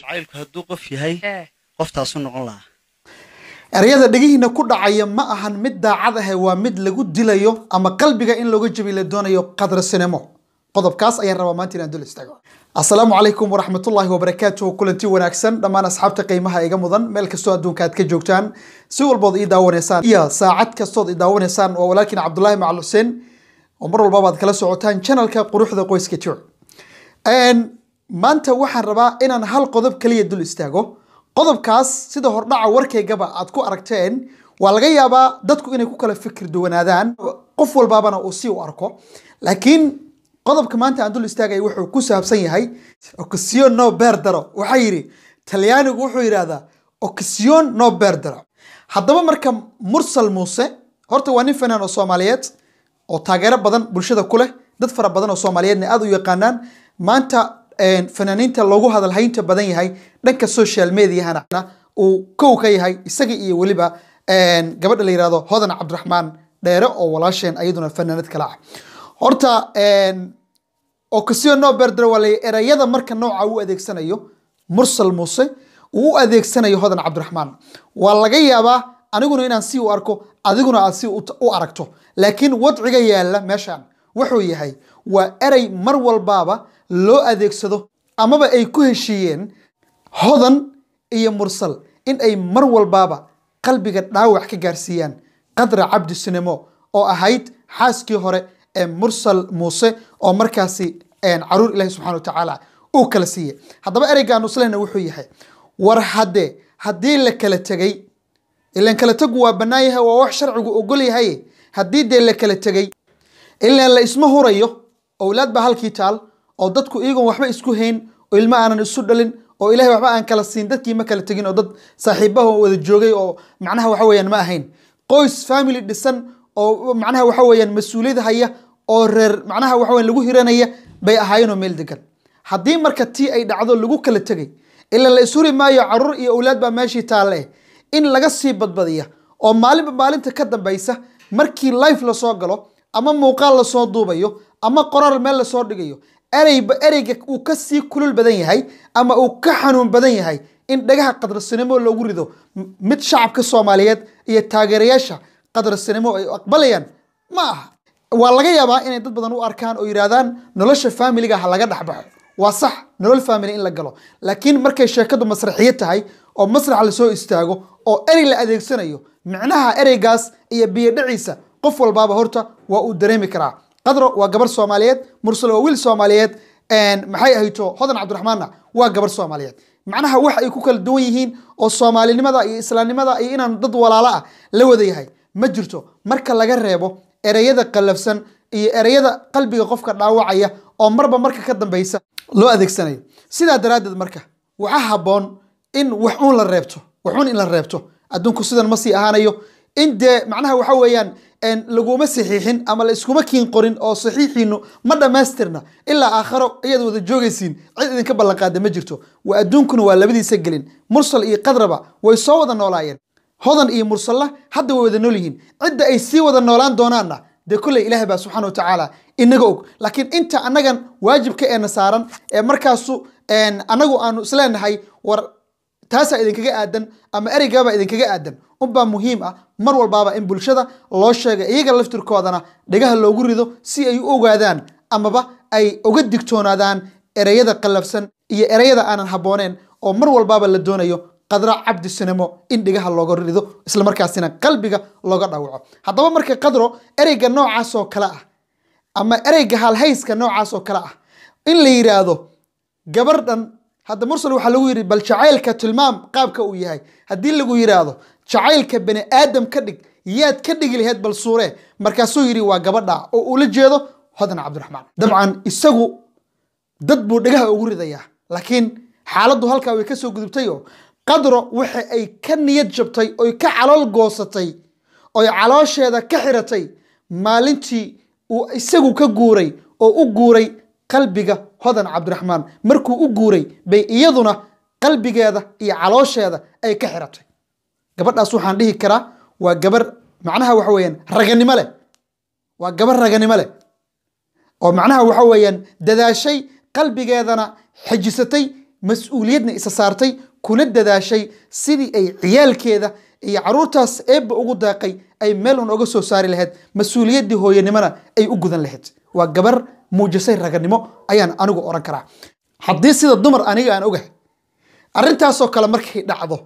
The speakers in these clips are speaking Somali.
jacaylku hadduu qof yahay ee qoftaasuu noqon lahaa ereyada dhegihiina ku dhacaya ma ahan mid daacad ahe waa mid lagu dilayo ama qalbiga in looga jabi la doonayo qadra sinimo qodobkaas ayaan rabaa maanta inaan dul istaago asalaamu calaykum waraxmatullaahi wabarakaatuhu kulanti wanaagsan dhammaan asxaabta qiimaha iga mudan meel kastoo adduunka aad ka joogtaan si walbood ii daawanaysaan iyo saacad kastood ii daawanaysaan waa walaalkiin cabdulaahi macal xuseen oo mar walbaba aad kala socotaan channelka quruxda qoyska jooc maanta waxaan rabaa inaan hal qodob kaliya dul istaago qodobkaas sida hordhaca warkaygaba aad ku aragteen waa laga yaabaa dadku inay ku kala fikir duwanaadaan qof walbaabana uu si u arko laakiin qodobka maanta aan dul istaagaya wuxuu ku saabsan yahay occasion no berdaro waxaa yidhi talyaanigu wuxuu yidhahdaa occasion no berdaro haddaba marka mursal muuse horta waa nin fanaan oo soomaaliyeed oo taageero badan bulshada ku leh dad fara badan oo soomaaliyeedna aad u yaqaanaan maanta fanaaniinta loogu hadalhaynta badan yahay dhanka social mediahana uu kow ka yahay isaga iyo weliba gabadha la yirahdo hodan cabdiraxmaan dheere oo walaasheen ayaduna fanaanad kale ah horta occasion no berdre waa la erayada marka nooca u adeegsanayo mursal muuse uu u adeegsanayo hodan cabdiraxmaan waa laga yaabaa aniguna inaan si u arko adiguna aad si u aragto laakiin wadciga yaalla meeshan wuxuu yahay waa erey mar walbaaba loo adeegsado amaba ay ku heshiiyeen hodan iyo mursal in ay mar walbaaba qalbiga dhaawac ka gaarsiiyaan qadra cabdi sinimo oo ahayd xaaskii hore ee mursal muuse oo markaasi caruur ilahi subxana wa tacaala uu kala siiyey haddaba ereygan uslehna wuxuu yahay war haddee haddii la kala tegey ilan kala tegu waa bannaan yahay waa wax sharcigu ogol yahay haddii dee la kala tegey ilan la isma hurayo owlaad baa halkii taal oo dadku iyagoon waxba isku hayn oo ilmo aanan isu dhalin oo ilahay waxba aan kala siin dadkii ma kala tegin oo dad saaxiibaha wada joogay oo macnaha waxa weeyaan ma ahayn qoys family dhisan oo macnaha waxa weeyaan mas-uuliyad haya oo reer macnaha waxa weyan lagu hiranaya bay ahaayeen oo meel degan haddii marka tii ay dhacdo lagu kala tegay ilan la ishuri maayo caruur iyo owlaad baa meeshii taalle in laga sii badbadiya oo maalinba maalinta ka dambaysa markii life lasoo galo ama muuqaal lasoo duubayo ama qoraal meel lasoo dhigayo ereyba ereyga uu ka sii kulul badan yahay ama uu ka xanuun badan yahay in dhagaha qadrasinimo loogu rido mid shacabka soomaaliyeed iyo taageerayaasha qadrasinimo ay aqbalayaan ma aha waa laga yaabaa inay dad badan u arkaan oo yidhaahdaan nolosha faamiliga ha laga dhexbaxo waa sax nolol family in la galo laakiin markay sheekadu masraxiyo tahay oo masrax lasoo istaago oo erey la adeegsanayo micnaha ereygaas iyo biyodhaciisa qof walbaaba horta waa uu dareemi karaa qadro waa gabar soomaaliyeed mursal waa wiil soomaaliyeed maxay ahayto hodan cabdiraxmaanna waa gabar soomaaliyeed macnaha wax ay ku kala duwan yihiin oo soomaalinimada iyo islaamnimada iyo inaan dad walaalo ah la wada yahay ma jirto marka laga reebo ereyada qallafsan iyo ereyada qalbiga qofka dhaawacaya oo marba marka ka dambeysa loo adeegsanayo sidaa daraaddeed marka waxaa habboon in wax uun la reebto wax uun in la reebto adduunku sidan ma sii ahaanayo in dee macnaha waxa weeyaan laguma saxiixin ama la iskuma kiin qorin oo saxiixiinu ma dhammaystirna ilaa aakharo ayaad wada joogaysiin cid idinka ballanqaada ma jirto waa adduunkuna waa labadiisa gelin mursal iyo qadraba way soo wada noolaayeen hodan iyo mursalla hadda way wada nool yihiin cidda ay sii wada noolaan doonaanna dee kolley ilaahay baa subxana wa tacaala inaga og laakiin inta annagan waajibka eena saaran ee markaasu annagu aanu isleenahay war taasaa idinkaga aadan ama ereygaabaa idinkaga aadan unbaa muhiim ah mar walbaaba in bulshada loo sheega iyaga laftirkoodana dhagaha loogu rido si ay u ogaadaan amaba ay uga digtoonaadaan ereyada qallafsan iyo ereyada aanan habbooneen oo mar walbaaba la doonayo qadra cabdi sinimo in dhigaha looga rido islamarkaasina qalbiga looga dhawaco haddaba marka qadro ereyga noocaas oo kale ah ama ereyga halhayska noocaas oo kale ah in la yidhaahdo gabardhan hadda mursal waxaa lagu yidhi bal jacaylka tilmaam qaabka uu yahay haddii lagu yidhaahdo jacaylka bani aadam ka dhig yaad ka dhigi laheyd bal suure markaasuu yidhi waa gabadha oo ula jeedo hodan cabdiraxmaan dabcan isagu dad buu dhagaha ugu ridayaa laakiin xaaladdu halkaa way kasoo gudubtay oo qadro waxa ay ka niyad jabtay oy ka calool goosatay oy caloosheeda ka xiratay maalintii uu isagu ka guuray oo u guuray qalbiga hodan cabdiraxmaan markuu u guuray bay iyaduna qalbigeeda iyo caloosheeda ay ka xiratay gabadhaas waxaan dhihi karaa waa gabar macnaha waxa weeyaan raganimo leh waa gabar raganimo leh oo macnaha waxa weeyaan dadaashay qalbigeedana xejisatay mas-uuliyadna isa saartay kuna dadaashay sidii ay ciyaalkeeda iyo caruurtaas eebba ugu daaqay ay meel un oga soo saari lahayd mas-uuliyaddii hooyanimona ay u gudan lahayd waa gabar muujisay raganimo ayaan anigu oran karaa haddii sida dumar aniga aan ogahay arrintaasoo kale markay dhacdo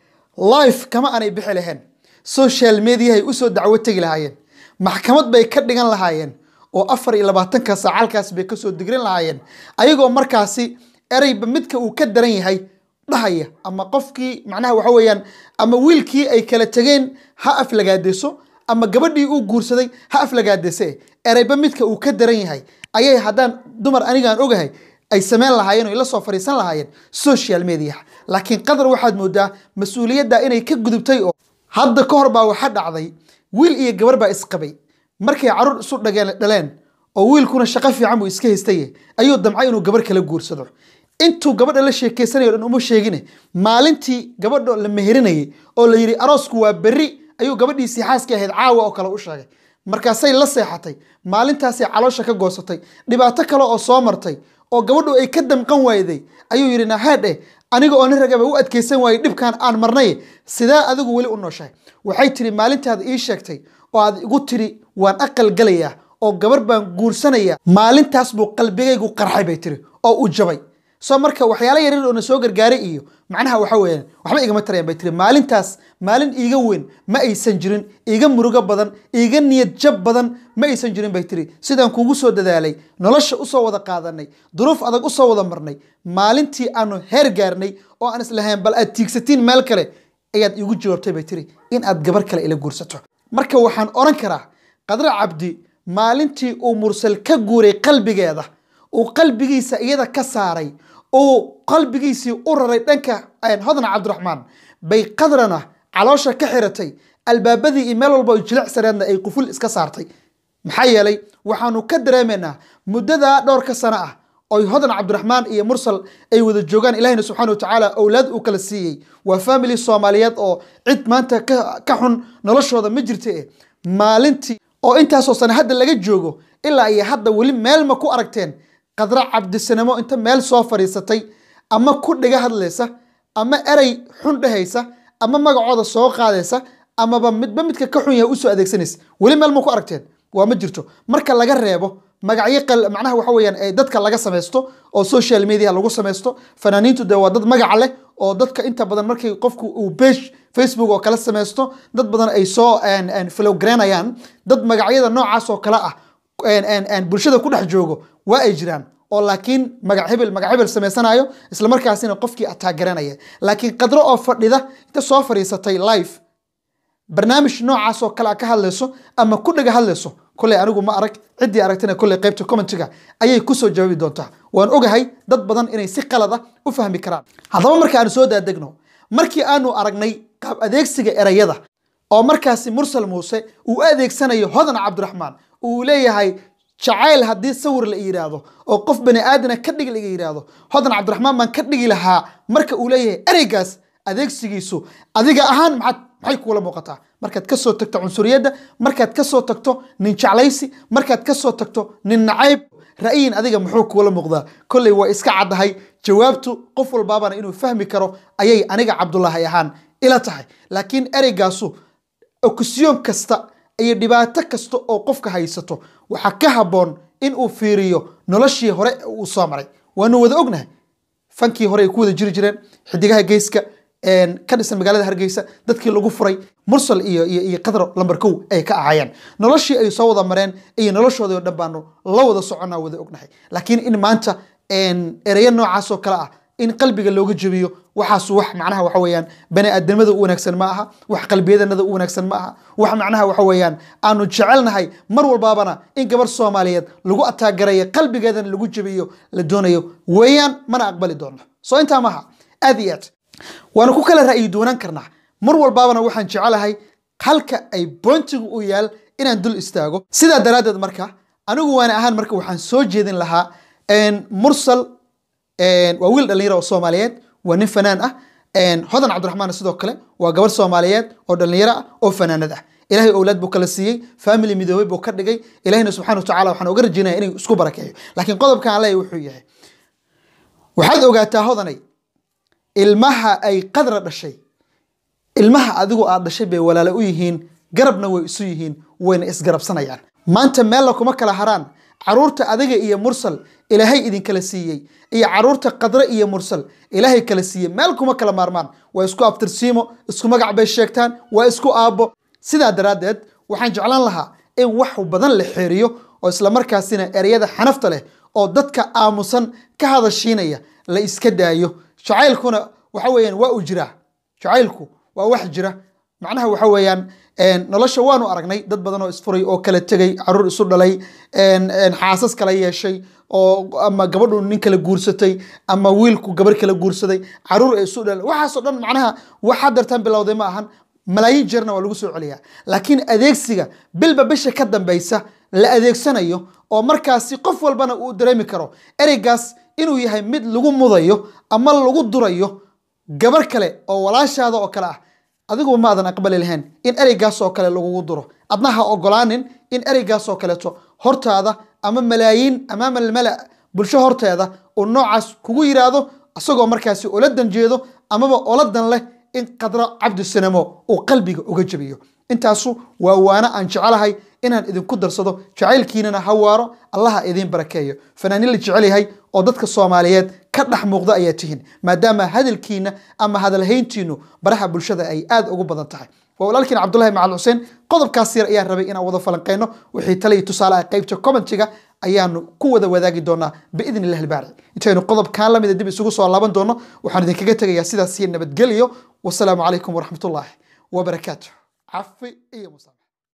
life kama aanay bixi lahayn social mediahay usoo dacwo tegi lahaayeen maxkamad bay ka dhigan lahaayeen oo afar iyo labaatanka saac halkaas bay kasoo digrin lahaayeen ayagoo markaasi ereyba midka uu ka daran yahay dhahaya ama qofkii macnaha waxa weeyaan ama wiilkii ay kala tegeen ha aflagaadeyso ama gabadhii uu guursaday ha aflagaadeyse ereyba midka uu ka daran yahay ayay haddaan dumar anigaan ogahay ay sameyn lahaayeen oo la soo fadhiisan lahaayeen social media laakiin qadar waxaad moodaa mas-uuliyadda inay ka gudubtay oo hadda ka hor baa waxa dhacday wiil iyo gabar baa isqabay markay caruur isu dhageen dhaleen oo wiilkuna shaqo fiican buu iska haystaye ayuu damcay inuu gabar kala guursado intuu gabadha la sheekeysanayo dhan uma sheegine maalintii gabadha la meherinayay oo la yidhi aroosku waa berri ayuu gabadhiisii xaaskii ahayd caawa oo kale u sheegay markaasay la seexatay maalintaasay caloosha ka goosatay dhibaato kale oo soo martay oo gabadhu ay ka damqan waayday ayuu yidhi nahaadhe aniga oo nin ragaba u adkeysan waayey dhibkan aan marnay sidee adigu weli u nooshahay waxay tiri maalintaada ii sheegtay oo aad igu tiri waan aqal galayaa oo gabar baan guursanaya maalintaas buu qalbigaygu qarxay bay tiri oo u jabay soo marka waxyaala yaryar oo na soo gargaaray iyo macnaha waxa weeyaan waxba igama tarayaan bay tiri maalintaas maalin iiga weyn ma aysan jirin iiga murugo badan iiga niyad jab badan ma aysan jirin bay tiri sidaan kugu soo dadaalay nolosha usoo wada qaadanay duruuf adag usoo wada marnay maalintii aanu heer gaarnay oo aan islahayn bal aad tiigsatiin meel kale ayaad iigu jawaabtay bay tiri in aad gabar kale ila guursato marka waxaan oran karaa qadra cabdi maalintii uu mursal ka guuray qalbigeeda uu qalbigiisa iyada ka saaray uu qalbigiisii u raray dhanka hodan cabdiraxmaan bay qadrana caloosha ka xiratay albaabadii iyo meel walba jilicsaneedna ay quful iska saartay maxaa yeelay waxaanu ka dareemaynaa muddadaa dhowrka sano ah oy hodan cabdiraxmaan iyo mursal ay wada joogaan ilahina subxana wa tacaala owlaad uu kala siiyey waa family soomaaliyeed oo cid maanta ka xun noloshooda ma jirta eh maalintii oo intaasoo sane hadda laga joogo ilaa iyo hadda weli meel ma ku aragteen qadra cabdisanamo inta meel soo fadhiisatay ama ku dhiga hadlaysa ama erey xun dhehaysa ama magacooda soo qaadaysa amaba midba midka ka xun yahay usoo adeegsanaysa weli meel ma ku aragteen waa ma jirto marka laga reebo magacyo macnaha waxa weeyaan ee dadka laga samaysto oo social media lagu samaysto fanaaniintu dee waa dad magaca leh oo dadka inta badan markay qofku uu page facebook oo kala samaysto dad badan ay soo flowgareynayaan dad magacyada noocaas oo kale ah bulshada ku dhex joogo waa ay jiraan oo laakiin magac hebel magac hebel samaysanayo isla markaasina qofkii ataagaranaya laakiin qadro oo fadhida inta soo fadhiisatay live barnaamij noocaas oo kale a ka hadlayso ama ku dhiga hadlayso kolley anigu ma arag ciddii aragtana kolley qaybta commentiga ayay kusoo jawaabi doontaa waan ogahay dad badan inay si qalada u fahmi karaan haddaba marka aanu soo daadegno markii aanu aragnay qaab adeegsiga erayada oo markaasi mursal muuse uu adeegsanayo hodan cabdiraxmaan uu leeyahay jacayl haddii sawir la yidhaahdo oo qof bani aadana ka dhig laga yidhaahdo hodan cabdiraxmaan baan ka dhigi lahaa marka uu leeyahay ereygaas adeegsigiisu adiga ahaan maxaad maxay kuula muuqataa markaad ka soo tagto cunsuriyadda markaad ka soo tagto nin jeclaysi markaad ka soo tagto nin nacayb ra'yin adiga muxuu kuula muuqdaa kolley waa iska caddahay jawaabtu qof walbaabana inuu fahmi karo ayay aniga cabdulaahi ahaan ila tahay laakiin ereygaasu okisyoon kasta iyo dhibaato kasta oo qofka haysato waxaa ka habboon in uu fiiriyo noloshii hore uu soo maray waanu wada ognahay fankii hore ay ku wada jiri jireen xidigaha geyska ka dhisan magaalada hargeysa dadkii lagu furay mursal iyo iyo iyo qadar lambar kow ay ka ahaayeen noloshii ay soo wada mareen iyo noloshoodii oo dhan baanu la wada soconnaa wada ognahay laakiin in maanta ereyo noocaas oo kale ah in qalbiga looga jebiyo waxaas wax macnaha waxa weeyaan bani aadamada u wanaagsan ma aha wax qalbiyadanada u wanaagsan ma aha wax macnaha waxa weeyaan aanu jecelnahay mar walbaabana in gabar soomaaliyeed lagu ataagarayo qalbigeedana lagu jebiyo la doonayo weeyaan mana aqbali doono soo intaa maaha aad iyo aad waana ku kala ra'yi duwanaan karnaa mar walbaabana waxaan jecelahay halka ay boontigu u yaal inaan dul istaago sidaa daraaddeed marka anigu waana ahaan marka waxaan soo jeedin lahaa mursal waa wiil dhalinyaro oo soomaaliyeed waa nin fanaan ah hodan cabdiraxmaan sidoo kale waa gabar soomaaliyeed oo dhalinyaro ah oo fanaanad ah ilahay owlaad buu kala siiyey family midoobay buu ka dhigay ilahina subxana wa tacala waxaan uga rajaynaya inay isku barakeeyo laakiin qodobkan leeyahy wuxuu yahay waxaad ogaataa hodanay ilmaha ay qadra dhashay ilmaha adigu aad dhashay bay walaalo u yihiin garabna way isu yihiin wayna isgarabsanayaan maanta meella kuma kala haraan caruurta adiga iyo mursal ilaahay idinkala siiyey iyo caruurta qadre iyo mursal ilaahay kala siiyey meel kuma kala maarmaan waa isku abtirsiimo isku magac bay sheegtaan waa isku aabbo sidaa daraaddeed waxaan jeclaan lahaa in wax badan la xeeriyo oo islamarkaasina ereyada xanafta leh oo dadka aamusan ka hadashiinaya la iska daayo jacaylkuna waxa weeyaan waa uu jiraa jacaylku waa wax jira macnaha waxa weeyaan nolosha waanu aragnay dad badan oo isfuray oo kala tegay caruur isu dhalay xaasas kala yeeshay oo ama gabadhu nin kala guursatay ama wiilku gabar kala guursaday caruur ay isu dhalay waxaasoo dhan macnaha waxaa dartaan bilowday ma ahan malaayiin jeerna waa lagu soo celiyaa laakiin adeegsiga bilba bisha ka dambaysa la adeegsanayo oo markaasi qof walbana uu dareemi karo ereygaas inuu yahay mid lagu mudayo ama lagu durayo gabar kale oo walaashaada oo kale ah adiguba maadan aqbali lahayn in ereygaas oo kale lagugu duro adna ha ogolaanin in ereygaas oo kaleeto hortaada ama malaayiin amaama almala bulsho horteeda uu noocaas kugu yiraahdo isagoo markaasi ula danjeedo amaba ola dan leh in qadro cabdisanamo uu qalbiga uga jabiyo intaasu waa waana aan jecelahay inaan idinku darsado jacaylkiinana ha waaro allaha idiin barakeeyo fanaanin la jecel yahay oo dadka soomaaliyeed ka dhex muuqda ayaa tihiin maadaama hadalkiina ama hadalhayntiinu baraha bulshada ay aad ugu badan tahay waa walaalkiin cabdulahi macal xuseen qodobkaas yar ayaan rabay inaan wada falanqeyno wixii tale iyo tusaale ah qaybta commentiga ayaanu ku wada wadaagi doonaa biidn illahi albaari intaynu qodobkan lamida dib isugu soo laaban doono waxaan idinkaga tegayaa sidaas iyo nabadgelyo wasalaamu calaykum waraxmatullaahi wabarakaatu cafi iyo musa